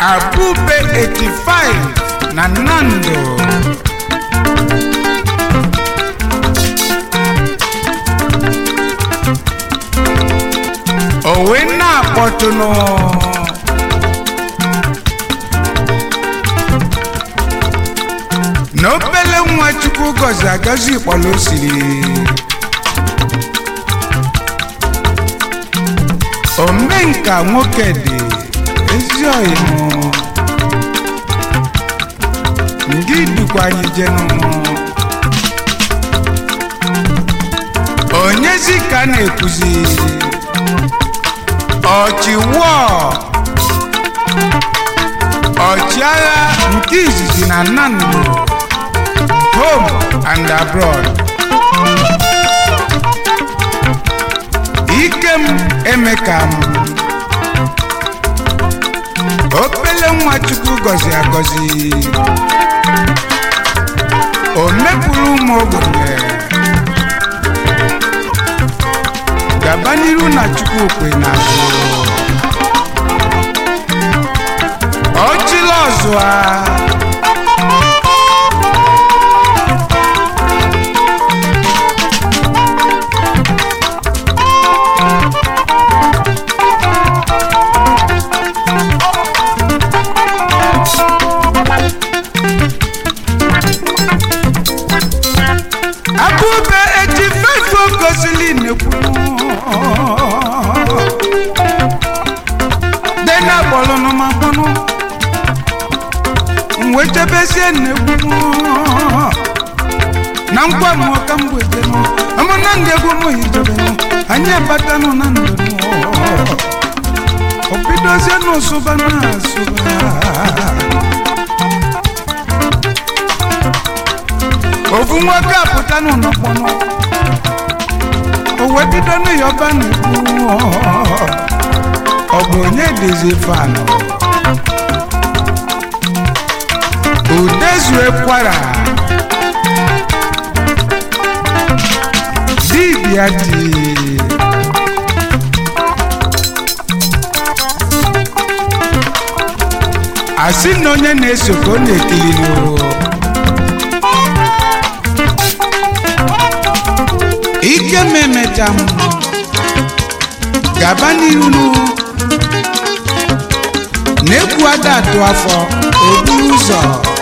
abube 85 na nando owe na-akpọtụnụ na obele nwa chukwu gọzi agọzi kpọrọ osiri omenka nwoke dị ezi ọyịmụ ndị dukwa anyị jenụ onyezi ka a na-ekwuzi ọchịwọ ọchịagha nke izizi na nnamdị home and abroad ikem emeka m obele nwa chukwu gọzi agọzi o mepụrụ ụmụ ogbenye gaba n'iru na chukwu kwe na azụ ọchịla ọzụa abụbe eji fefe gozili nekwu dena gbọlụnụ ma gbọnụ mwechebezie nnekwu na nkwa mụọ ka mgbejenụ amụna ndị egwu mụ hijebenụ anyị abatanụ na ndụ obidozie n'ụsụba na asụba ofu nwoke apụta n'ụlọkpọnọ o wee bido n'ịyọba n'ekwu ọ bụ onye dịzi fanụ udezue kwara dibịa dị asị na onye na-eso ka ọ na-ekiri n'ụwa ike m emecha m gaba n'iru nu na-ekwu ada atụ afọ oburu ụzọ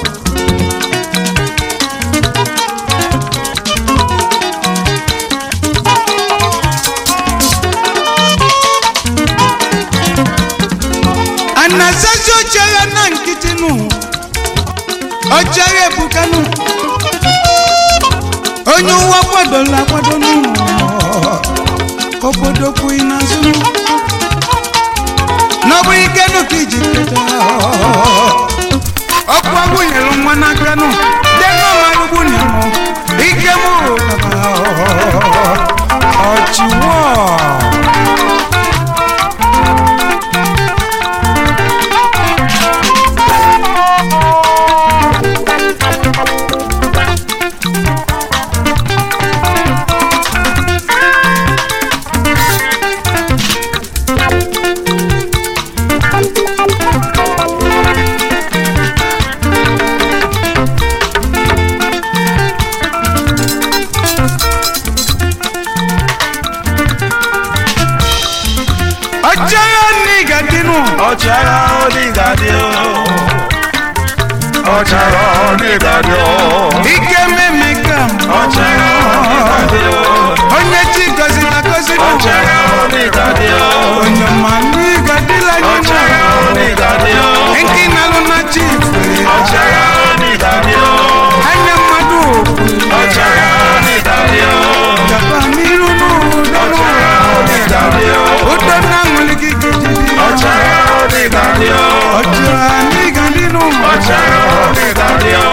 anasazi ochere na nkịtị nụ ochere ebukanụ onye ụwa kwadola akwado n'ụlọ obodo kwughị n'azụ n'ọbụ ike nụ ka iji keta ọkụ agwụnyere nwa n'aka nụ denọmarụgbunye mụ ike mụ ọchịwọ ọchịagha n'iga dịnụ ọchịagha onígàdé o ọchịagha onígàdé o ike memeka m ọchịagha onígàdé o onye chi gọziri agọzi nụ ọchịagha onígàdé o onye ma n'iga dịla anyị ọchịagha onígàdé o nke na-alụ na chi ifere ọchịagha onígàdé o anya mmadụ ọchịagha onígàdé o gaba n'iru n'ụdọ ọchịagha onígàdé o ụdọ na-aṅụlị gị gijidi ọchịagha onígàdé o ọchịagha n'iga dịnụ ọchịagha onígàdé o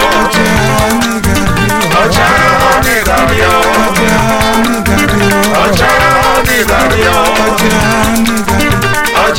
ọchịagha n'iga dịnụ ọchịagha onígàdé o ọchịagha n'iga dịnụ ọchịagha onígàdé o ọchịagha n'iga dịnụ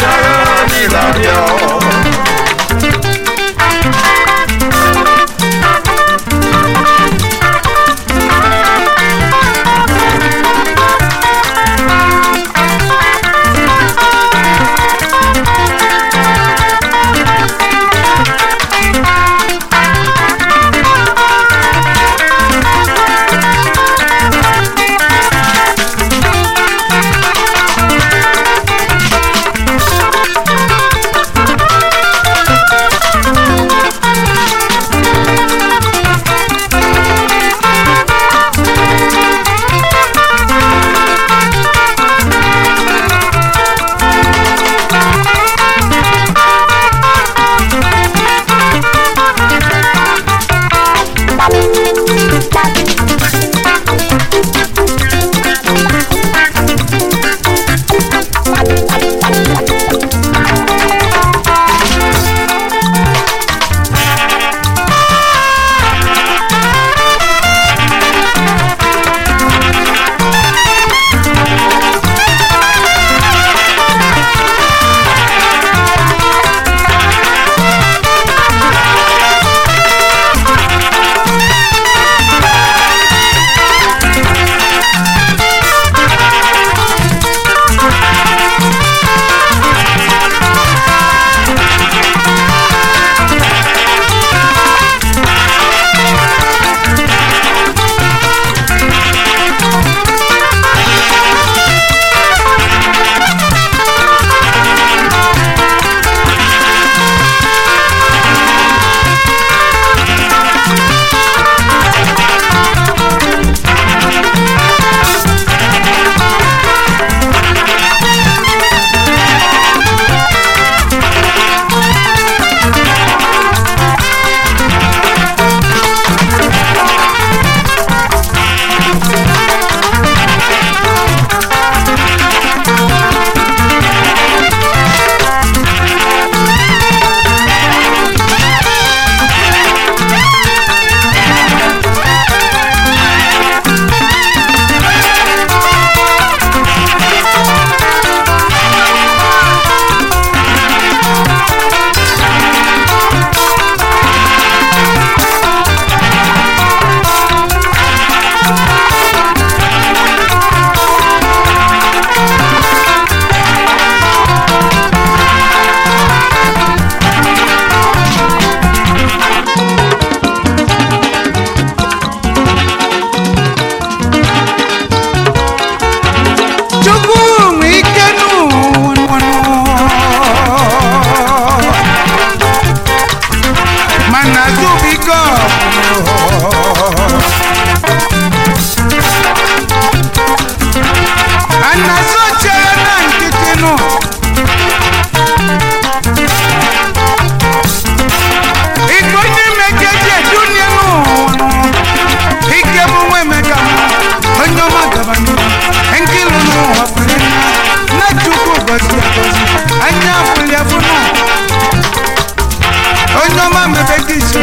ọma mebe gị isi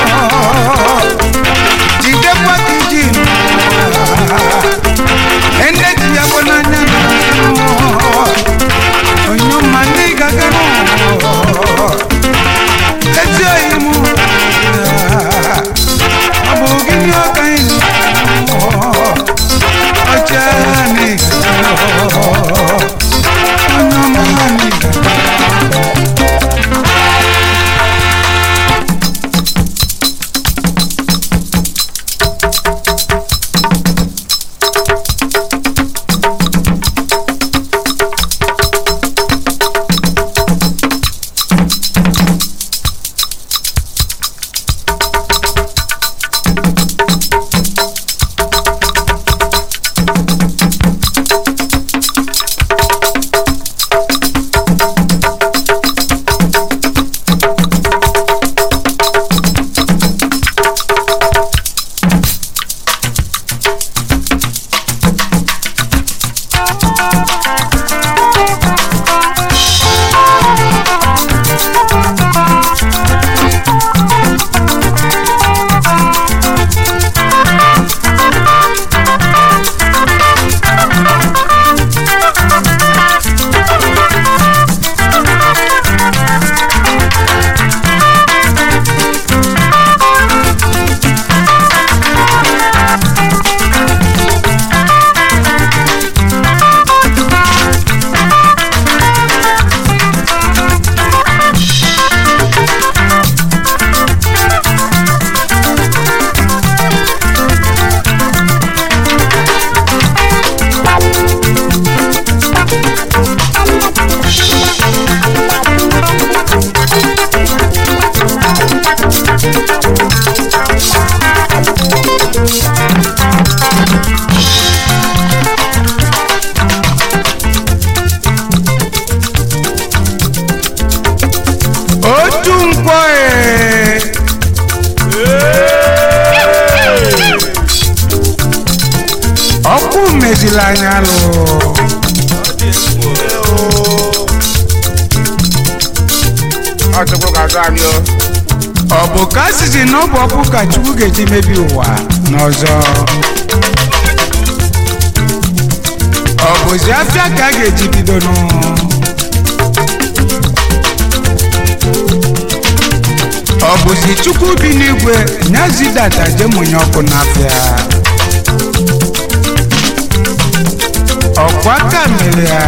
jidekwa gị ji ene ji ya bụ n'anya onye ọma ndị gaga ezi oyi mụ ọ bụ gịnị ọka anyị ọcha n'ịga onye ọma n'ịga otu nkwọ ee. ọkụ meziri anya lụ Ọchukwu ga-azụ anyị o. ọ bụ ka a sịzi na ọ bụ ọkụ ka chukwu ga-eji mebi ụwa n'ọzọ ọ bụzi afịa ka a ga-eji bidonụ ọ bụzi chukwu bi n'igwe nyazidata jemunye ọkụ n'afịa ọkwa aka mere ya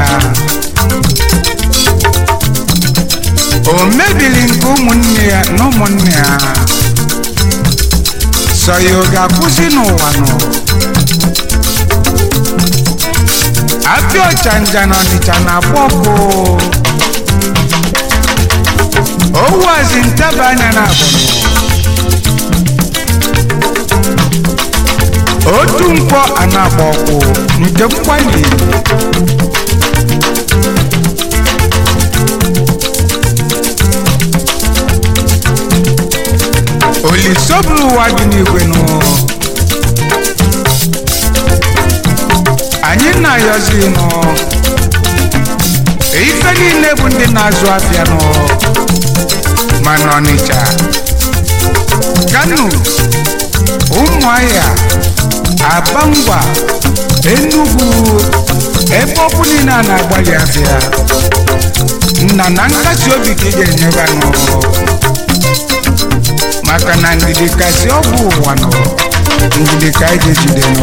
o mebiri nke ụmụnne ya na ụmụnne ya sọ ya ọ ga-akwụsị n'ụwa nọ apịa ọchanja na ọnịcha na-akpọ ọkụ owazi ntaba anya na abụrụ otu mkpọ a na-agba ọkụ nke mkwali olisoburu ụwa dị n'igwe nụ anyị na-ayọzi nụ ife niile bụ ndị na-azụ afịa nụ ma n'ọnịcha kano ụmụahịa abangwa enugwu ebe ọkụ niile a na-agbalị afịa nna na nkasi obi ka ị ga-enyeba nụ maka na ndidi kasị ọgwụ ụwa nọ ndidi ka anyị ga-ejide nụ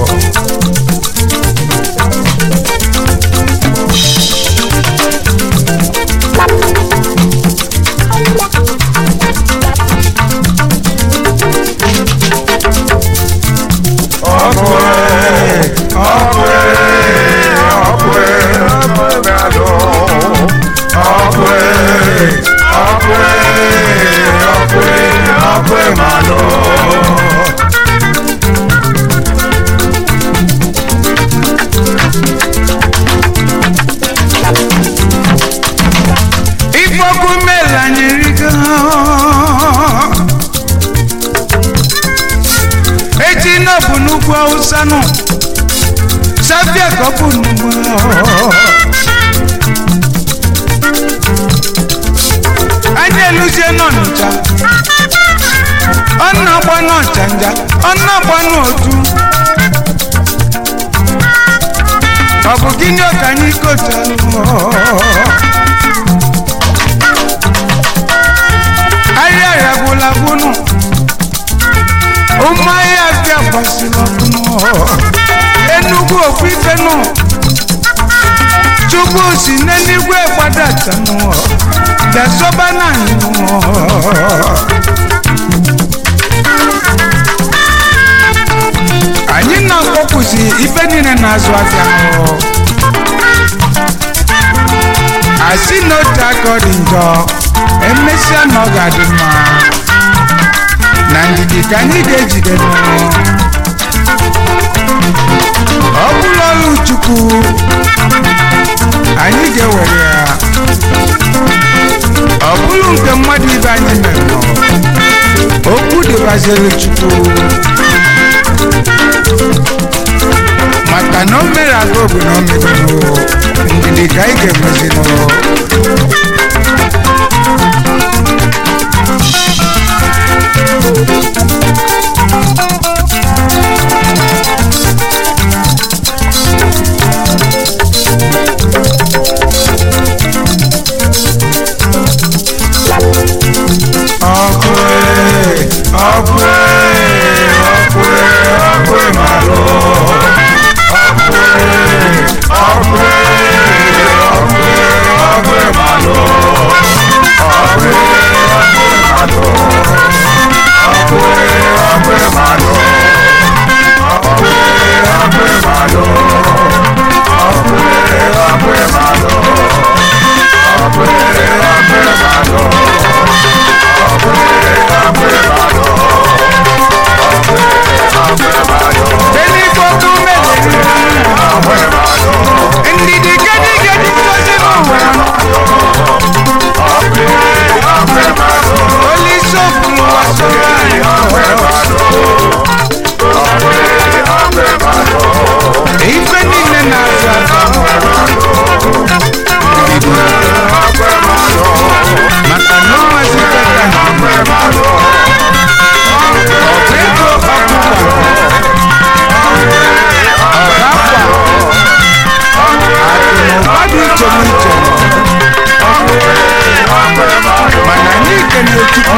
Ọkụ ee, ọkụ ee, ọkụ ee, ọkụ ga-alụ. Ọkụ ee, ọkụ ee, ọkụ ee, ọkụ ga-alụ. ifeokwu mela anyị rigo echi nọ bụ n'ugwu awụsa nụ sabia ka ọ bụ n'ugwu anyị eluzie jee n'ọnịcha ọ na-agba n'ọchanja ọ na-agba n'otu ọ bụ gịnị ka anyị kotalụ ahịa ya gwụla gwụnụ ụmụ ahịa bịa gbasiri ọkụnụ enugwu okwu ifenụ chukwu si n'eluigwe gbadatanụ bịasọba na anyị anyị na-akpọpụzi ife niile na-azụ afịa ahụ asị na otu aka ọ dị njọ emesịa na ọ ga-adị mma na ndidi ka anyị ga-ejide n'ọrụ ọ bụrụ ọrụ chukwu anyị ga-ewere ya ọ bụrụ nke mmadụ ibe anyị mere nọ okwu dịbaziri chukwu maka na o mere aga obu na o megoro ndidi ka anyị ga-enwezinụ ọkwe ọkwe ọkwe ọkwe malụ ọkwe ọkwe ọkwe ọkwe malụ ọkwe ọkwe malụ ọkwe ọkwe malụ ọkwe ọkwe malụ ọkwe ọkwe malụ ọkwe ọkwe malụ Elikoko mele ndidi gedi gedi ngozi n'ụwa Olise okwu wasoro anyị ife niile na-azụ azụ maka na o nwezikọta ọ bụ ego ọkụkọ ọgakwa akụnụba dị iche n'iche mana anyị kene chukwu